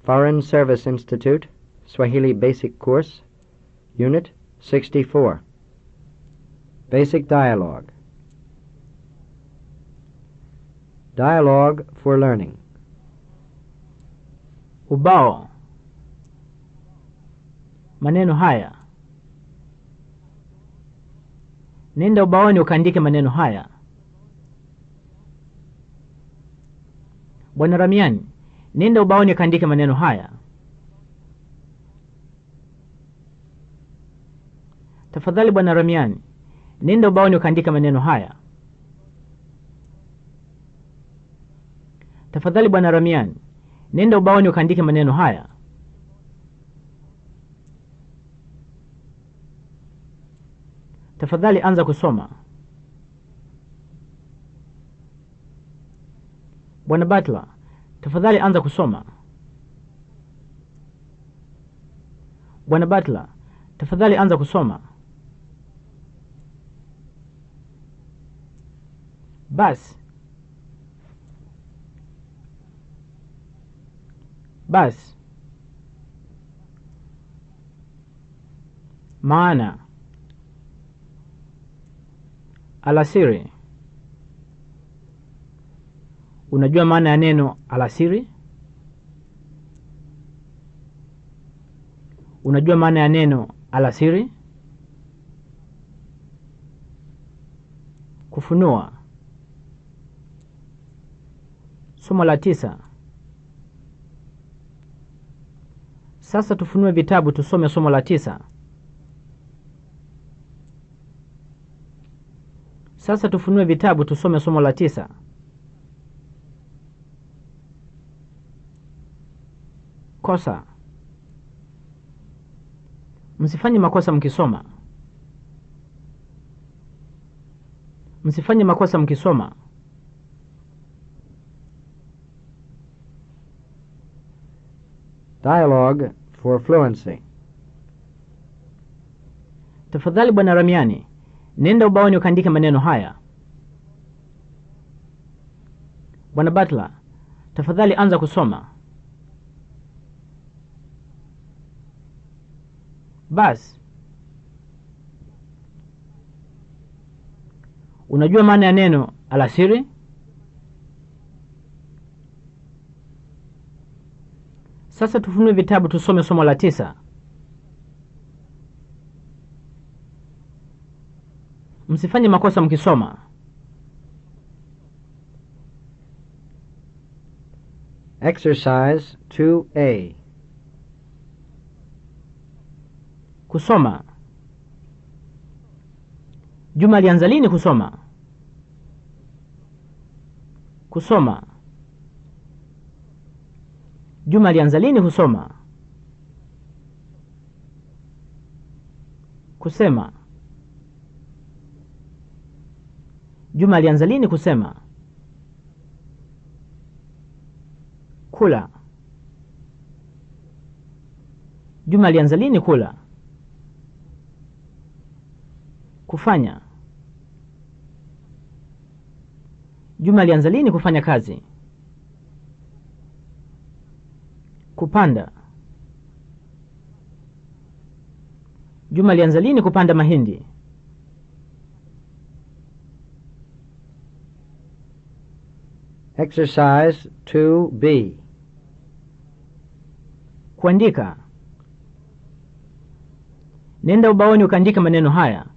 Foreign Service Institute, Swahili Basic Course, Unit 64. Basic Dialogue. Dialogue for Learning. Ubao. Maneno haya. Nenda ubaoni ukaandike maneno haya. Bwana Ramiani, nenda ubaoni ukaandike maneno haya. Tafadhali Bwana Ramiani, nenda ubaoni ukaandike maneno haya. Tafadhali Bwana Ramiani, nenda ubaoni ukaandike maneno haya. Tafadhali anza kusoma. Bwana Butler, tafadhali anza kusoma. Bwana Butler, tafadhali anza kusoma. Basi. Basi. Maana. Alasiri. Unajua maana ya neno alasiri? Unajua maana ya neno alasiri? Kufunua. Somo la tisa. Sasa tufunue vitabu tusome somo la tisa. Sasa tufunue vitabu tusome somo la tisa. Kosa. Msifanye makosa mkisoma. Msifanye makosa mkisoma. Dialogue for Fluency. Tafadhali Bwana Ramiani, nenda ubaoni ukaandike maneno haya. Bwana Butler, tafadhali anza kusoma. Basi. Unajua maana ya neno alasiri? Sasa tufunue vitabu tusome somo la tisa. Msifanye makosa mkisoma. Exercise 2A. Kusoma. Juma alianza lini kusoma? Kusoma. Juma alianza lini kusoma? Kusema. Juma alianza lini kusema? Kula. Juma alianza lini kula? Kufanya. Juma alianza lini kufanya kazi? Kupanda. Juma alianza lini kupanda mahindi? Exercise 2B. Kuandika. Nenda ubaoni ukaandika maneno haya.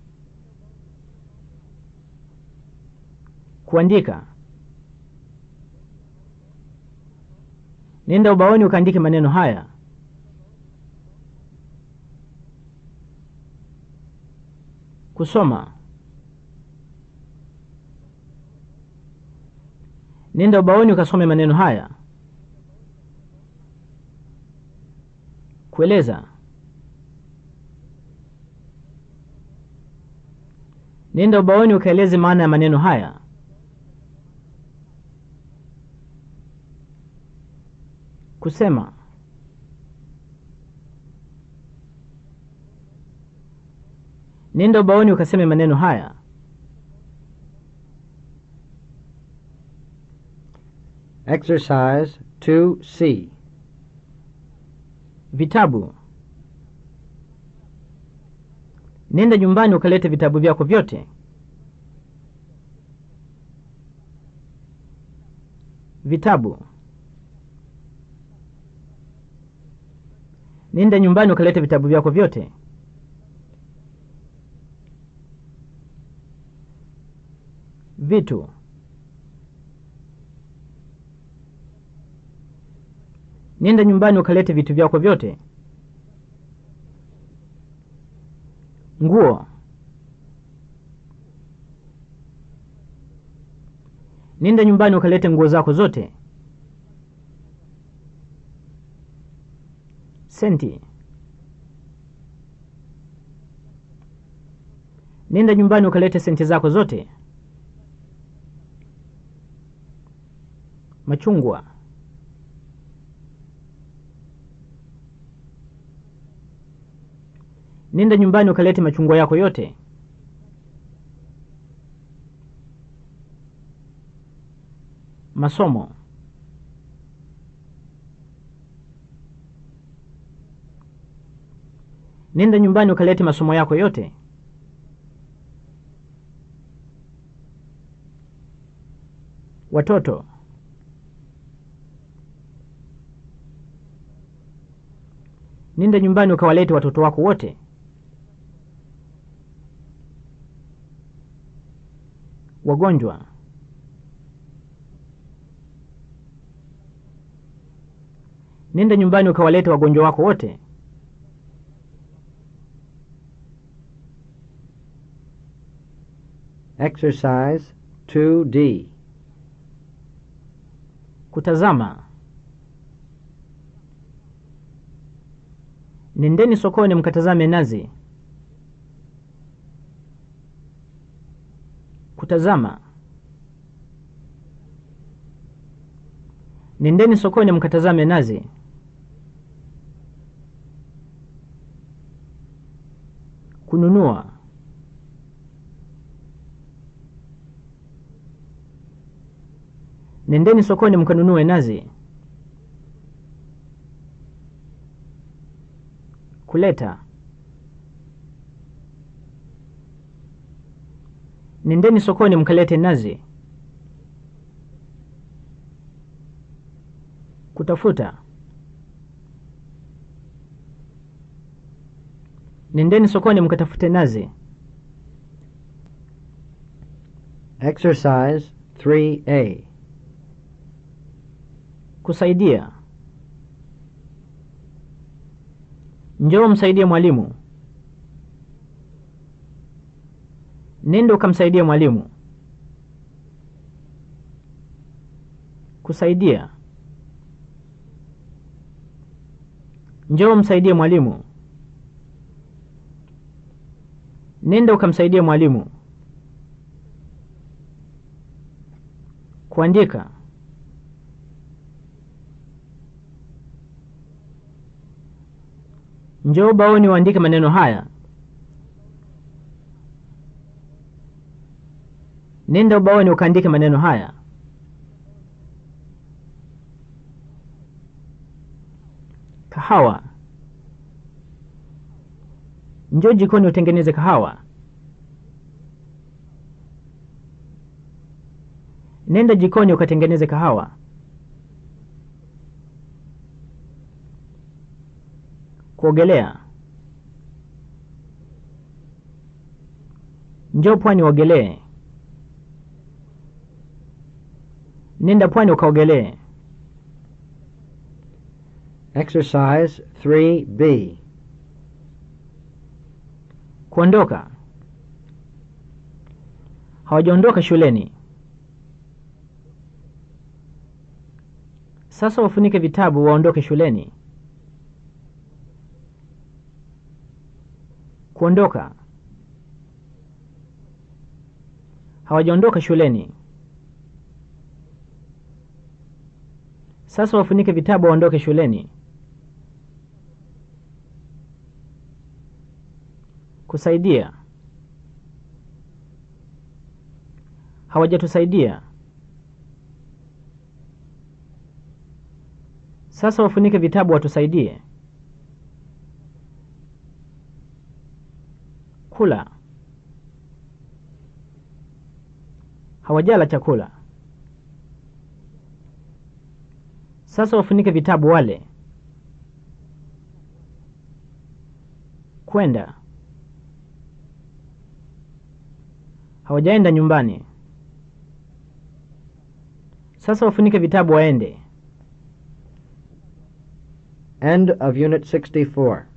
Kuandika. Nenda ubaoni ukaandike maneno haya. Kusoma. Nenda ubaoni ukasome maneno haya. Kueleza. Nenda ubaoni ukaeleze maana ya maneno haya. Kusema. Nenda ubaoni ukaseme maneno haya. Exercise 2C. Vitabu. Nenda nyumbani ukalete vitabu vyako vyote. Vitabu. Nenda nyumbani ukalete vitabu vyako vyote. Vitu. Nenda nyumbani ukalete vitu vyako vyote. Nguo. Nenda nyumbani ukalete nguo zako zote. Senti. Nenda nyumbani ukalete senti zako zote. Machungwa. Nenda nyumbani ukalete machungwa yako yote. Masomo. Nenda nyumbani ukalete masomo yako yote. Watoto. Nenda nyumbani ukawalete watoto wako wote. Wagonjwa. Nenda nyumbani ukawalete wagonjwa wako wote. Exercise 2D. Kutazama. Nendeni sokoni mkatazame nazi. Kutazama. Nendeni sokoni mkatazame nazi. Kununua. Nendeni sokoni mkanunue nazi. Kuleta. Nendeni sokoni mkalete nazi. Kutafuta. Nendeni sokoni mkatafute nazi. Exercise 3A. Kusaidia. Njoo msaidie mwalimu. Nenda ukamsaidie mwalimu. Kusaidia. Njoo msaidie mwalimu. Nenda ukamsaidie mwalimu. Kuandika. Njoo baoni uandike maneno haya. Nenda ubaoni ukaandike maneno haya. Kahawa. Njoo jikoni utengeneze kahawa. Nenda jikoni ukatengeneze kahawa. Kuogelea. Njoo pwani uogelee. Nenda pwani ukaogelee. Exercise 3B. Kuondoka. Hawajaondoka shuleni. Sasa wafunike vitabu waondoke shuleni. Kuondoka. Hawajaondoka shuleni. Sasa wafunike vitabu waondoke shuleni. Kusaidia. Hawajatusaidia. Sasa wafunike vitabu watusaidie. chakula hawajala chakula sasa wafunike vitabu wale kwenda hawajaenda nyumbani sasa wafunike vitabu waende End of Unit 64.